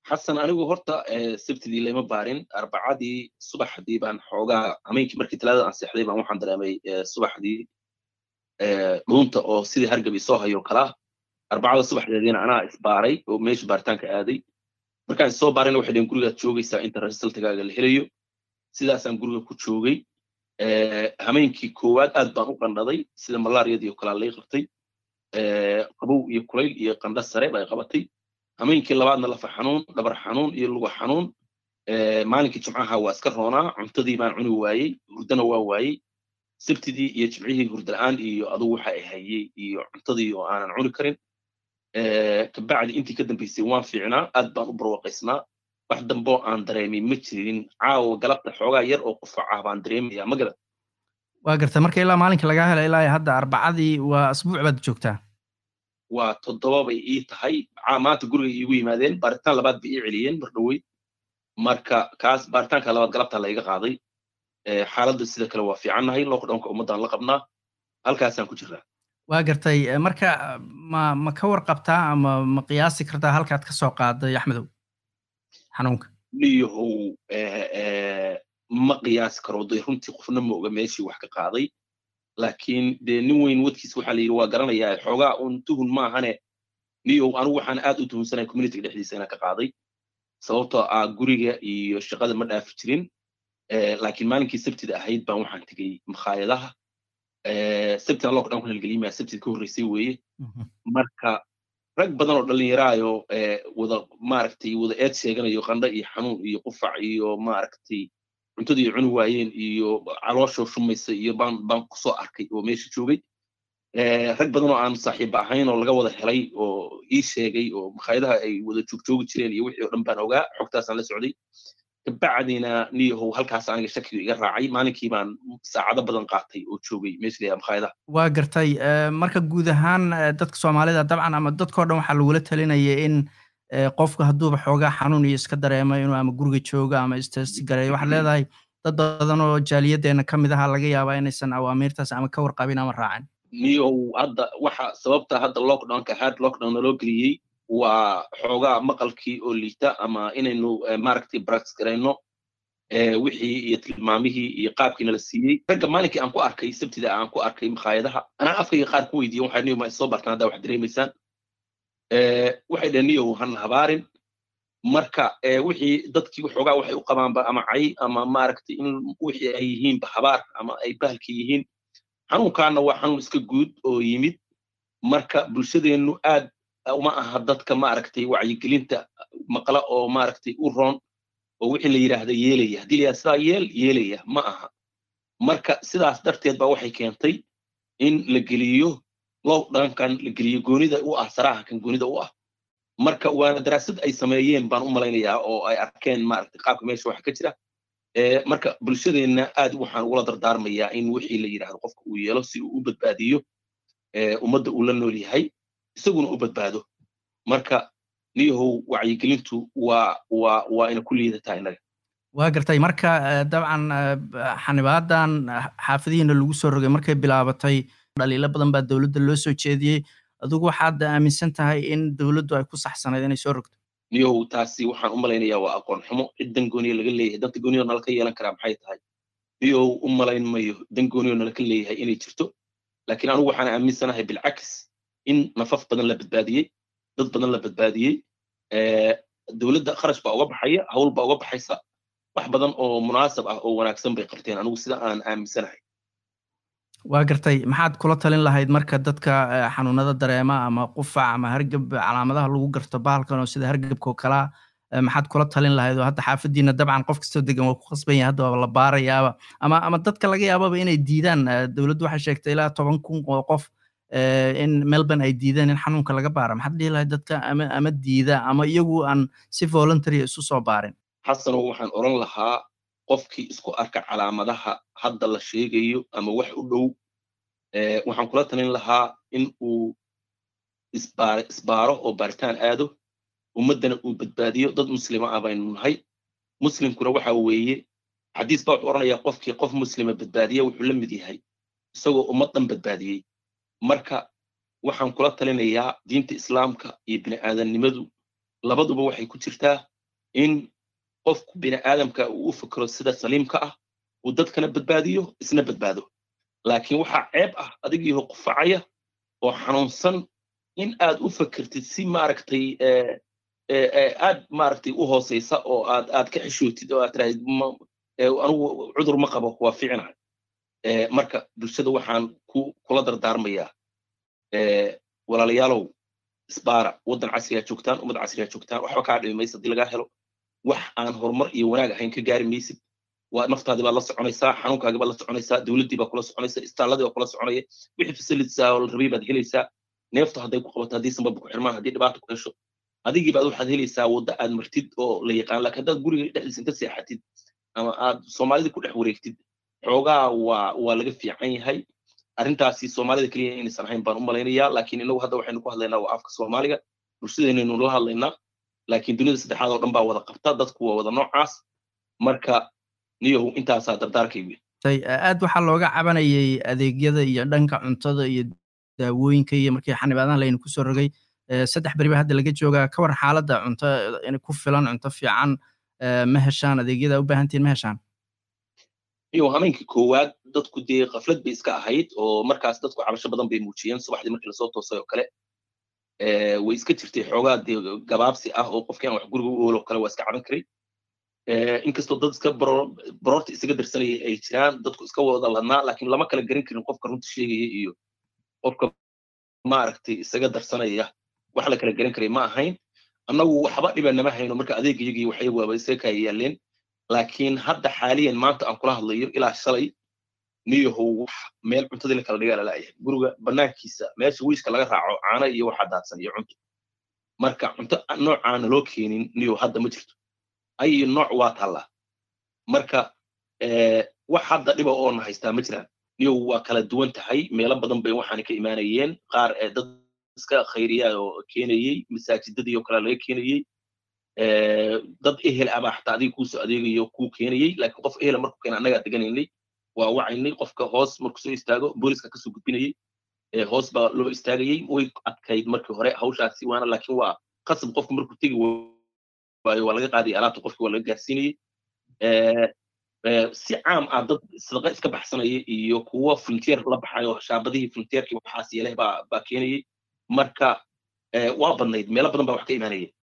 xasan anigu horta sabtidii lama baarin arbacadii subaxdii baan xoogaa hameenkii markii talaadada aan seexday baan waxaan dareemay subaxdii dhuunta oo sidii hargabi soo hayo kalaa arbacada subaxdeediina anaa isbaaray oo meesha baaritaanka aaday markaan isoo baarayna waxay dheen gurigaad joogaysaa inta resultigaaga la helayo sidaasaan guriga ku joogay hameenkii koowaad aad baan u qandhaday sida malaariyadii oo kalaa lay qabtay qabow iyo kulayl iyo qandha sare bay qabatay hameenkii labaadna lafa xanuun dhabar xanuun iyo luga xanuun maalinkii jimcaha waa iska roonaa cuntadii baan cuni waayey hurdana waa waayey sabtidii iyo jimcihii hurdala'aan iyo adugu waxa ay hayey iyo cuntadii oo aanan cuni karin kabacdi intii ka dambaysay waan fiicnaa aad baan u barwaqaysnaa wax damboo aan dareemin ma jirin caawa galabta xoogaa yar oo qufac ah baan dareemayaa ma garad waa garta marka ilaa maalinka lagaa hela ilaa hadda arbacadii waa asbuuc baad joogtaa waa toddoba bay ii tahay maanta guriga iigu yimaadeen baaritaan labaad bay ii celiyeen mar dhowey marka kaas baaritaanka labaad galabta layga qaaday xaaladda sida kale waa fiicannahay lockdownka ummaddaan la qabnaa halkaasaan ku jirnaa waa gartay marka ma ma ka warqabtaa ama ma qiyaasi kartaa halkaad ka soo qaaday axmedow xanuunka niyahow ma qiyaasi karo dee runtii qofna ma oga meeshii wax ka qaaday laakiin dee nin weyn wadkiisa waxaa la yidhi waa garanayaa xoogaa un tuhun maahane niyow anigu waxaan aad u tuhunsanay communitiga dhexdiisa inaan ka qaaday sababtoo ah guriga iyo shaqada ma dhaafi jirin laakiin maalinkii sabtida ahayd baan waxaan tegey makhaayadaha sabtina lockdown ku halgelimaya sabtid ka horreysay weeye marka rag badan oo dhallinyaraayo wada maaragtay wada eed sheeganayo qandho iyo xanuun iyo qufac iyo maaragtay cuntadii cuni waayeen iyo calooshoo shumaysa iyo baan baan kusoo arkay oo meesha joogay rag badan oo aan saaxiiba ahayn oo laga wada helay oo ii sheegay oo makhaayadaha ay wada joogjoogi jireen iyo wixii oo dhan baan ogaa xogtaasaan la socday kabacdina niyahow halkaas aniga shakigu iga raacay maalinkii baan saacado badan qaatay oo joogay meesha layaa makhaayadaha waa gartay marka guud ahaan dadka soomaalida dabcan ama dadkao dhan waxaa lagula talinaya in qofku hadduuba xoogaa xanuun iyo iska dareemo inuu ama guriga joogo ama isgareeyo waxaad leedahay dad badan oo jaaliyaddeena ka mid aha laga yaabaa inaysan awaamiirtaas ama ka warqabin ama raacin niyow hadda waxa sababta hadda lockdownka hard lockdown naloo geliyey waa xoogaa maqalkii oo liita ama inaynu maaragtay brax garayno wixii iyo tilmaamihii iyo qaabkii nala siiyey ragga maalinkii aan ku arkay sabtida aan ku arkay makhaayadaha anaa afkayga qaar ku weydiiyen waxay niyo ma isoo bartaan haddaa wax dareemaysaan waxay dhaheen niyow hana habaarin marka wixii dadkii waxoogaa waxay u qabaanba ama cay ama maaragtay in wixii ay yihiinba habaar ama ay bahalka yihiin xanuunkaana waa xanuun iska guud oo yimid marka bulshadeennu aad uma aha dadka maaragtay wacyigelinta maqla oo maaragtay u roon oo wixii la yidhaahda yeelaya haddii la yidhahda sidaa yeel yeelaya ma aha marka sidaas darteed baa waxay keentay in la geliyo lockdownkan la geliyo goonida u ah saraahankan goonida u ah marka waana daraasad ay sameeyeen baan u malaynayaa oo ay arkeen maaragtay qaabka meesha waxa ka jira marka bulshadeenna aad waxaan ugula dardaarmayaa in wixii la yidhaahdo qofka uu yeelo si uu u badbaadiyo ummadda uu la nool yahay isaguna u badbaado marka niyahow wacyigelintu waa waa waa ina ku liidataa innaga waa gartay marka dabcan xanibaadan xaafadihiina lagu soo rogay markay bilaabatay dhaliilo badan baa dowladda loo soo jeediyey adigu waxaad aaminsan tahay in dowladdu ay ku saxsanayd inay soo rogto niyahow taasi waxaan u malaynayaa waa aqoon xumo cid dan gooniya laga leeyahay danta gooniyo nala ka yeelan karaa maxay tahay niyahow u malayn mayo dan gooniyo nala ka leeyahay inay jirto laakiin anigu waxaan aaminsanahay bilcakis in nafaf badan la badbaadiyey dad badan la badbaadiyey dowladda kharash baa uga baxaya hawl baa uga baxaysa wax badan oo munaasab ah oo wanaagsan bay qabteen anigu sida aan aaminsanahay waa gartay maxaad kula talin lahayd marka dadka xanuunada dareema ama qufac ama hargab calaamadaha lagu garto bahalkan oo sida hargabka oo kalaa maxaad kula talin lahayd oo hadda xaafadiina dabcan qof kastoo degan waa ku khasban yahay hadda waa la baarayaaba ama ama dadka laga yaababa inay diidaan dowladdu waxay sheegtay ilaa toban kun oo qof in melbourne ay diideen in xanuunka laga baara maxaad dhihi lahayd dadka ama ama diida ama iyagu aan si voluntary isu soo baarin xasanow waxaan oran lahaa qofkii isku arka calaamadaha hadda la sheegayo ama wax u dhow waxaan kula talin lahaa in uu isbaar isbaaro oo baaritaan aado ummaddana uu badbaadiyo dad muslima ah baynu nahay muslimkuna waxa weeye xadiis baa wuxuu oranayaa qofkii qof muslima badbaadiya wuxuu la mid yahay isagoo ummad dhan badbaadiyey marka waxaan kula talinayaa diinta islaamka iyo bini aadamnimadu labaduba waxay ku jirtaa in qofku bini aadamka uu u fikro sida saliimka ah uu dadkana badbaadiyo isna badbaado laakiin waxaa ceeb ah adigiiho qufacaya oo xanuunsan in aad u fikirtid si maaragtay aad maaragtay u hooseysa oo aad aad ka xishootid oo aad tirahdid anugu cudur ma qabo waa fiicnahay marka bulshada waxaan ku kula dardaarmayaa walaalayaalow isbaara waddan casriyaa joogtaan ummad casriyaa joogtaan waxba kaa dhimi maysa haddii lagaa helo wax aan horumar iyo wanaag ahayn ka gaari maysid waa naftaadii baad la soconaysaa xanuunkaagii baad la soconaysaa dowladdii baa kula soconaysa istaalladii baa kula soconaya wixii facilities oo la rabay baad helaysaa neeftu hadday ku qabato haddii sanbaba ku xirmaan haddii dhibaata ku hesho adigii baad waxaad helaysaa wadda aad martid oo la yaqaan laakiin haddaad guriga dhexdiisa inta seexatid ama aad soomaalida ku dhex wareegtid xoogaa waa waa laga fiican yahay arrintaasi soomaalida keliya inaysan ahayn baan u malaynayaa laakiin inagu hadda waxaynu ku hadlaynaa waa afka soomaaliga bulshadeennaynu la hadlaynaa laakiin dunida saddexaad oo dhan baa wada qabta dadku waa wada noocaas marka niyahu intaasaa dardaarkaygu aad waxaa looga cabanayay adeegyada iyo dhanka cuntada iyo daawooyinka iyo markii xanibaadahan laynu kusoo rogay saddex beri ba hadda laga joogaa ka war xaaladda cunto ku filan cunto fiican ma heshaan adeegyada u baahantihin ma heshaan iyo hameenkii koowaad dadku dee kaflad bay iska ahayd oo markaas dadku cabasho badan bay muujiyeen subaxdii markii lasoo toosay oo kale way iska jirtay xoogaa dee gabaabsi ah oo qofkii aan wax guriga u oolo kale waa iska caban karay inkastoo dad iska baroorta isaga darsanayay ay jiraan dadku iska wada ladnaa laakiin lama kala garan karin qofka runta sheegaya iyo qofka maaragtay isaga darsanaya wax la kala garan karay ma ahayn annagu waxba dhiba nama hayno marka adeegayagii waxay waaba isaga kaya yaaleen laakiin hadda xaaliyan maanta aan kula hadlayo ilaa shalay niyahow wax meel cuntadii la kala dhigaa lalaayahay guriga banaankiisa meesha wiiska laga raaco caano iyo waxaa daadsan iyo cunto marka cunto noocaana loo keenin niyow hadda ma jirto ay nooc waa taallaa marka wax hadda dhiba oona haystaa ma jiraan niyow waa kala duwan tahay meelo badan bay waxaana ka imaanayeen qaar dad iska khayriyaa oo keenayey masaajidadii oo kale laga keenayey dad ehel abaa xataa adiga kuusoo adeegayo kuu keenayey laakiin qof ehela markuu keena annagaa deganaynay waa wacaynay qofka hoos markuu soo istaago booliska kasoo gudbinayey hoos baa loo istaagayey way adkayd markii hore hawshaasi waana laakiin waa qasab qofku markuu tegi waayo waa laga qaadaya alaabta qofki waa laga gaarsiinayey si caam ah dad sadaqa iska baxsanaya iyo kuwo frontier la baxayo shaabadihii frontierkii waxaas yeeleh baa baa keenayey marka waa badnayd meelo badan baa wax ka imaanayay